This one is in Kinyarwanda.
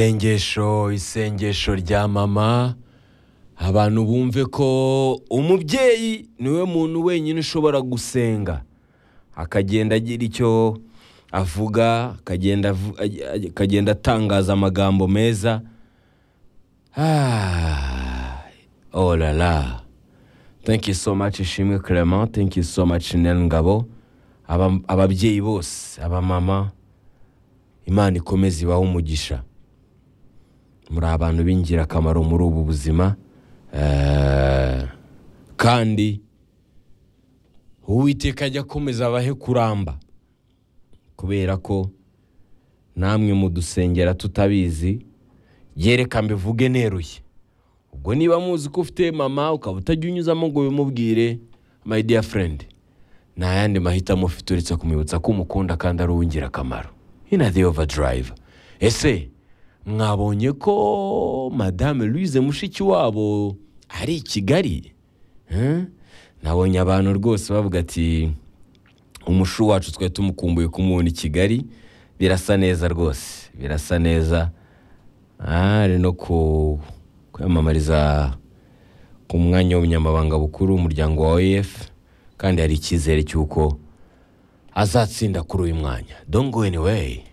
nzengesho isengesho rya mama abantu bumve ko umubyeyi niwe muntu wenyine ushobora gusenga akagenda agira icyo avuga akagenda avu- aj- akagenda atangaza amagambo meza Ah, oh la la thank you so much ishimwe clement thank you so much nel ngabo Aba- ababyeyi bose abamama imana ikomeze ibahe umugisha muri abantu b'ingirakamaro muri ubu buzima Eh, kandi uwiteka ajya akomeza abahe kuramba kubera ko namwe mudusengera tutabizi yereka mbivuge neruye ubwo niba muzi ko ufite mama ukaba utajya unyuzamo ngo bimubwire my dear friend nta yandi mahitamo ufite uretse kumwibutsa ko umukunda kandi ari uw'ingirakamaro ina the overdrive ese mwabonye ko madame louise mushiki wabo ari i kigali Eh? nabonye abantu rwose bavuga ati umushu wacu twari tumukumbuye kumubona i kigali birasa neza rwose birasa neza Ah, ari no ku- kwiyamamariza ku mwanya w'ubunyamabanga bukuru w'umuryango wa oef kandi hari icyizere cy'uko azatsinda kuri uyu mwanya don't go anyway